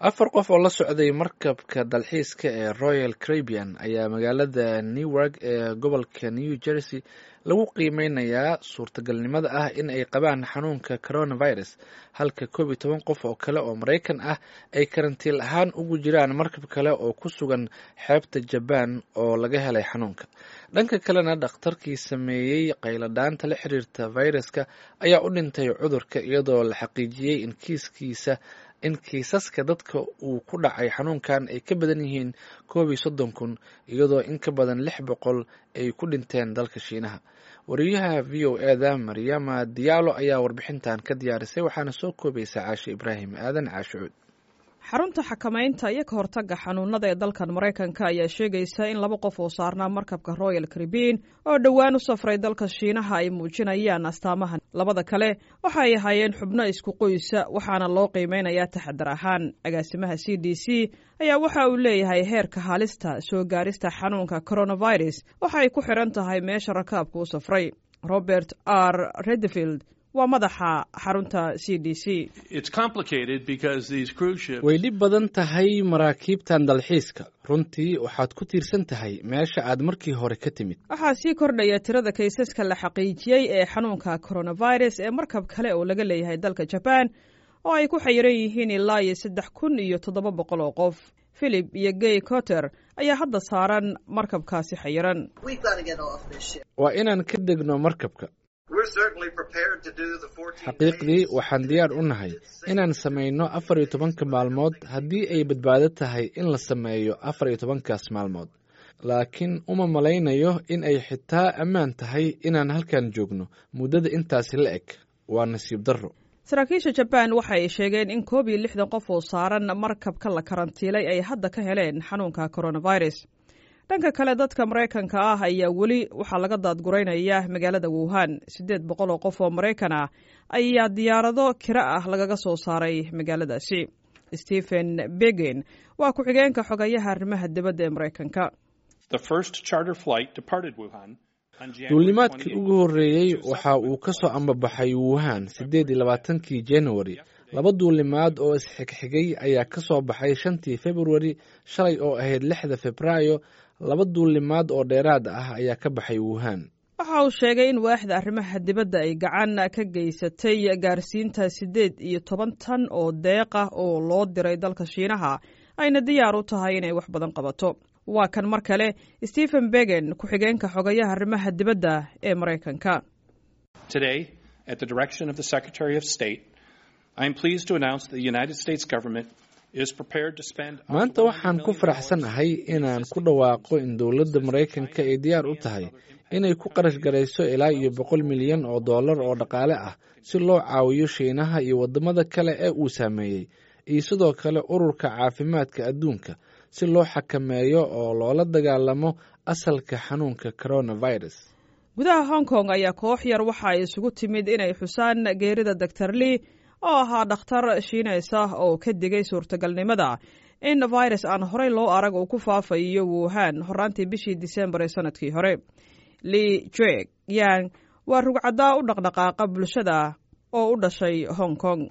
afar qof oo la socday markabka dalxiiska ee royal carabian ayaa magaalada newark ee gobolka new jersey lagu qiimeynayaa suurtagalnimada ah in ay qabaan xanuunka coronavirus halka koob iyo toban qof oo kale oo maraykan ah ay karantiil ahaan ugu jiraan markab kale oo ku sugan xeebta jabaan oo laga helay xanuunka dhanka kalena dhakhtarkii sameeyey qayladhaanta la xiriirta fayraska ayaa u dhintay cudurka iyadoo la xaqiijiyey in kiiskiisa in kiisaska dadka uu ku dhacay xanuunkan ay ka badan yihiin koob iyo soddon kun iyadoo in ka badan lix boqol ay ku dhinteen dalka shiinaha wariyaha v o eda maryama diyaalo ayaa warbixintan ka diyaarisay waxaana soo koobaysa caashe ibraahim aadan caashicuud xarunta xakamaynta iyo ka hortagga xanuunada ee dalkan maraykanka ayaa sheegaysa in laba qof oo saarnaa markabka royal caribiin oo dhowaan u safray dalka shiinaha ay muujinayaan astaamahan labada kale waxa ay ahaayeen xubno isku qoysa waxaana loo qiimeynayaa taxadar ahaan agaasimaha c d c ayaa waxa uu leeyahay heerka halista soo gaarista xanuunka coronavirus waxa ay ku xidhan tahay meesha rakaabka u safray robert r redfield waa madaxa xarunta c d c way dhib badan tahay maraakiibtan dalxiiska runtii waxaad ku tiirsan tahay meesha aad markii hore ka timid waxaa sii kordhaya tirada kaysaska la xaqiijiyey ee xanuunka coronavirus ee markab kale oo laga leeyahay dalka jabaan oo ay ku xayiran yihiin ilaa iyo saddex kun iyo toddoba boqol oo qof philip iyo gay cotter ayaa hadda saaran markabkaasi xayiran waa inaan ka degno markabka xaqiiqdii waxaan diyaar u nahay inaan samayno afar iyo tobanka maalmood haddii ay badbaado tahay in la sameeyo afar iyo tobankaas maalmood laakiin uma malaynayo in ay xitaa ammaan tahay inaan halkan joogno muddada intaasi la eg waa nasiib darro saraakiisha jabaan waxa ay sheegeen in koob iyo lixdan qof oo saaran markabka la karantiilay ay hadda ka heleen xanuunka coronavirus dhanka kale dadka maraykanka ah ayaa weli waxaa laga daadguraynaya magaalada wuhan siddeed boqol oo qof oo maraykan ah ayaa diyaarado kiro ah lagaga soo saaray magaaladaasi stephen begin waa ku-xigeenka xogayaha arrimaha dibadda ee maraykanka duulimaadkii ugu horreeyey waxa uu ka soo ambabaxay wuhan siddeed iyo labaatankii januari laba duulimaad oo isxigxigay ayaa ka soo baxay shantii februari shalay oo ahayd lixda febraayo laba duulimaad oo dheeraad ah ayaa ka baxay wuhan waxa uu sheegay in waaxda arrimaha dibadda ay gacan ka geysatay gaarsiinta siddeed iyo toban tan oo deeq ah oo loo diray dalka shiinaha ayna diyaar u tahay inay wax badan qabato waa kan mar kale stephen begen ku-xigeenka xogayaha arrimaha dibadda ee maraykanka maanta waxaan ku faraxsanahay inaan ku dhawaaqo in dowladda maraykanka ay diyaar u tahay inay ku qarash garayso ilaa iyo boqol milyan oo dollar oo dhaqaale ah si loo caawiyo shiinaha iyo waddamada kale ee uu saameeyey iyo sidoo kale ururka caafimaadka adduunka si loo xakameeyo oo loola dagaalamo asalka xanuunka coronavirus gudaha hong kong ayaa koox yar waxa ay isugu timid inay xusaan geerida doctor lee oo ahaa dhakhtar shiineys ah oo ka digay suurtagalnimada in virus aan horey loo arag uu ku faafayo wuhan horaantii bishii disembar ee sanadkii hore lee jek yang waa rugcaddaa u dhaqdhaqaaqa bulshada oo u dhashay hong kong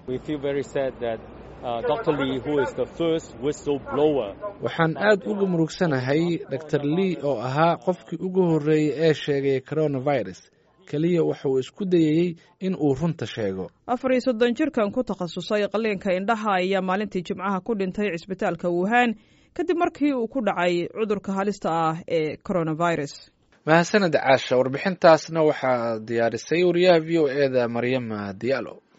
waxaan aad uga murugsanahay dor lee oo ahaa qofkii ugu horreeyey ee sheegay coronavirus keliya wuxuu isku dayayey in uu runta sheego afar iyo soddon jirkan ku takhasusay qaliinka indhaha ayaa maalintii jimcaha ku dhintay cisbitaalka wuhan kadib markii uu ku dhacay cudurka halista ah ee coronavirus mahadsaned caasha warbixintaasna waxaa diyaarisay wariyaha v o eda maryama diyaalo